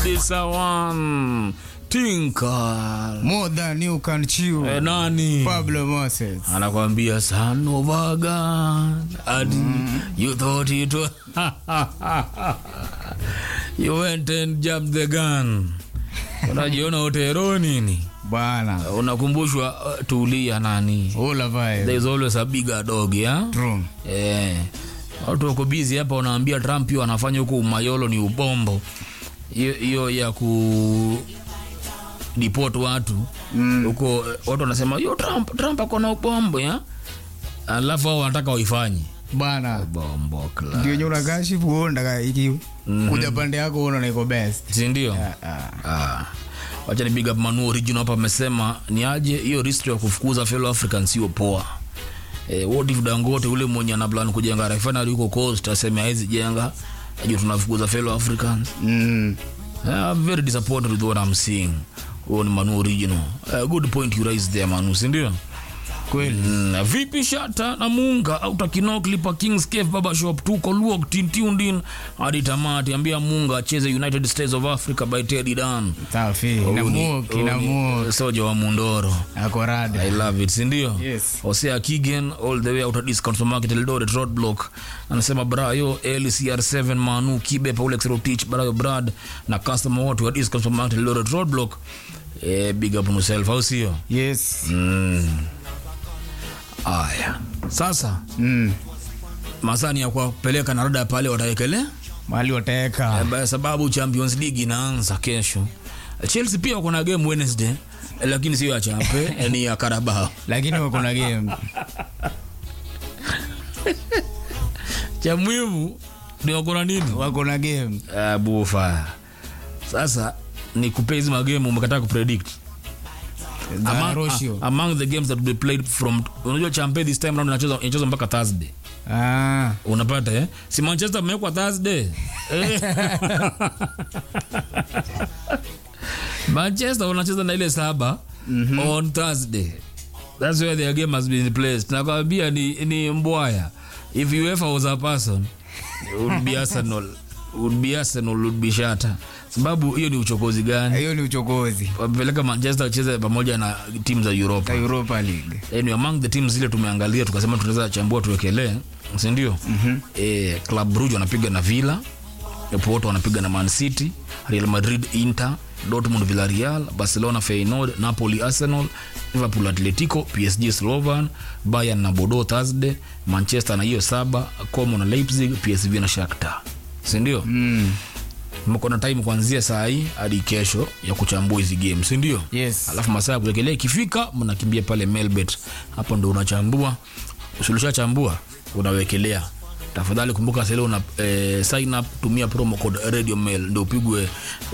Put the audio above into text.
This a one Tinker More than you can chew. eh, nani Pablo Moses. anakwambia son of a gun and you thought it was you went and jumped the gun unajiona utero nini Bana. unakumbushwa uh, tulia nani All of there it. is always a bigger dog yeah? True. Eh, watu wako busy hapa wanaambia Trump hiyo anafanya huko umayolo ni ubombo hiyo hiyo ya ku deport watu huko eh, watu wanasema hiyo Trump Trump ako na ubombo ya alafu hao wanataka waifanye Bana. bombo kla Ndio nyura kashi kuonda iki kuja pande yako unaona iko best. si ndio Ah, ah. ah wacha ni big up Manu original hapa amesema ni aje hiyo risk ya kufukuza fellow Africans sio poa eh, what if Dangote ule mwenye ana plan kujenga refinery huko coast aseme haizi jenga ajue tunafukuza fellow Africans Mm. I'm very disappointed with what I'm seeing huo ni Manu original uh, good point you raised there Manu si ndio Kweli. Mm, vipi shata na munga auta kinok lipa kings cave baba shop tuko luok tintiundin hadi tamati ambia munga acheze united states of africa by teddy dan Safi. Na mu, kina mu. soja wa mundoro Ako rada. i love it sindio Yes. hosea kigen all the way out of discount supermarket eldoret roadblock anasema brayo lcr7 manu kibe paulex rotich brayo brad na customer wote wa discount supermarket eldoret roadblock eh, big up on yourself au sio Yes. mm. aya sasa Mm. masani ya kuwapeleka na rada pale watawekelea Mali wateka. kwa sababu champions league inaanza kesho chelsea pia wako na game wednesday lakini sio ya chape ni ya karabao Lakini wako na game. cha muhimu ni wako na nini Wako na game. uh, bufa sasa ni kupea hizi magame umekataa kupredict Za among, Roshio. a- among the games that will be played from unajua champe this time round inachezwa inachezwa mpaka thursday Ah. unapata eh? si manchester amewekwa thursday Eh. manchester wanacheza na ile saba mm-hmm. on thursday thats where their game has been placed nakwambia ni, ni mbwaya if uefa was a person it would be arsenal would be arsenal would be shata sababu hiyo ni uchokozi gani Hiyo ni uchokozi. wamepeleka manchester wacheze pamoja na timu za europa Ka Europa League. anyway, among the teams zile tumeangalia tukasema tunaweza chambua tuwekelee sindio mm-hmm. e, club Brugge wanapiga na villa porto wanapiga na man city real madrid inter dortmund villarreal barcelona feyenoord napoli arsenal liverpool atletico psg slovan bayern na bodo thursday manchester na hiyo saba como na leipzig psv na shakhtar sindio Mm. mko na time kuanzia saa hii hadi kesho ya kuchambua hizi game sindio Yes. alafu masaa ya kuwekelea ikifika mnakimbia pale melbet hapo ndo unachambua usilishachambua unawekelea tafadhali kumbuka sasa una eh, sign up tumia promo code radio mail ndio upigwe